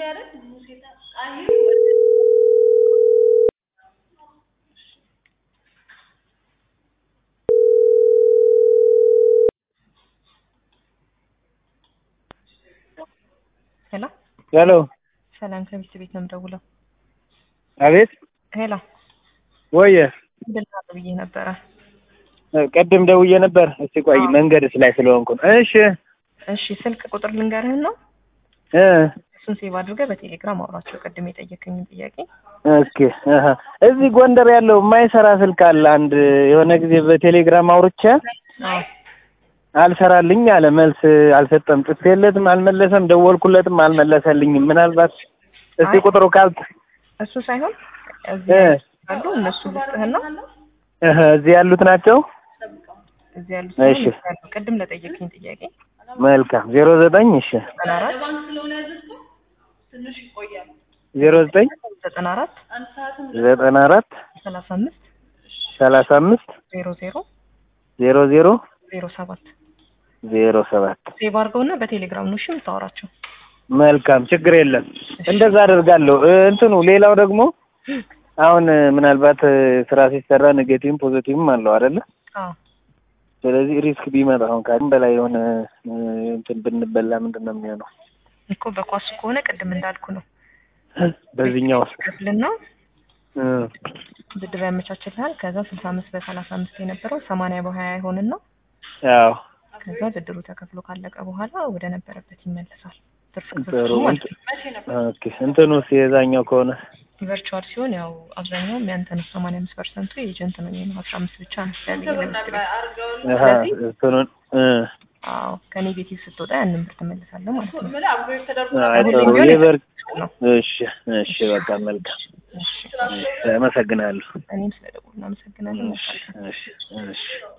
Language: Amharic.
ሄሎ ሄሎ ሰላም ከሚስት ቤት ነው የምደውለው። አቤት ሄሎ ወየ ድልታ ብዬ ነበረ። ቅድም ደውዬ ነበር። እስቲ ቆይ መንገድስ ላይ ስለሆንኩ ነው። እሺ እሺ ስልክ ቁጥር ልንገርህን ነው እ እሱን ሴቭ አድርገህ በቴሌግራም አውራቸው። ቅድም የጠየቀኝን ጥያቄ እስኪ አሀ። እዚህ ጎንደር ያለው የማይሰራ ስልክ አለ። አንድ የሆነ ጊዜ በቴሌግራም አውርቼ አዎ አልሰራልኝ አለ። መልስ አልሰጠም። ጽፌለትም አልመለሰም። ደወልኩለትም አልመለሰልኝም። ምናልባት እስቲ አይ። ቁጥሩ ካል እሱ ሳይሆን እዚህ እ ያሉ እነሱ ልስጥህና እህ እዚህ ያሉት ናቸው። እዚህ ያሉ እሺ። ቅድም ለጠየቀኝ ጥያቄ መልካም ዜሮ ዘጠኝ እሺ ዘጠና አራት ዜሮ ዘጠኝ ዘጠና አራት ዘጠና አራት ሰላሳ አምስት ሰላሳ አምስት ዜሮ ዜሮ ዜሮ ዜሮ ዜሮ ሰባት ዜሮ ሰባት ሴቭ አድርገውና በቴሌግራም ነው እሺ የምታወራቸው። መልካም ችግር የለም። እንደዛ አደርጋለሁ። እ እንትኑ ሌላው ደግሞ አሁን እ ምናልባት እ ስራ ሲሰራ ኔጌቲቭም ፖዚቲቭም አለው አይደለ? አዎ ስለዚህ ሪስክ ቢመጣ አሁን ከአቅም በላይ የሆነ እ እንትን ብንበላ ምንድን ነው የሚሆነው? እኮ በኳሱ ከሆነ ቅድም እንዳልኩ ነው በዚህኛው ውስጥ ከፍልና እ ብድር ያመቻችልሃል። ከዛ ስልሳ አምስት በሰላሳ አምስት የነበረው ሰማንያ በሀያ ይሆንና ያው ከዛ ብድሩ ተከፍሎ ካለቀ በኋላ ወደ ነበረበት ይመለሳል። ትርፍ ጥሩ ክፍል ማለት ነው። ኦኬ እንትኑስ የዛኛው ከሆነ ቨርቹዋል ሲሆን ያው አብዛኛውም ያንተ ነው። ሰማንያ አምስት ፐርሰንቱ የኤጀንት ነው የሚሆነው። አስራ አምስት ብቻ ነው ያገኘ ለምስክር አሀ እንትኑን እ አዎ ከኔጌቲቭ ስትወጣ ያንን ብር ትመልሳለህ ማለት ነው። አይ ጥሩ ሁሌም ቢሆን የበር ነው። እሺ እሺ በቃ መልካም እሺ፣ አመሰግናለሁ። እኔም ስለደወሉ እናመሰግናለን። እሺ እሺ እሺ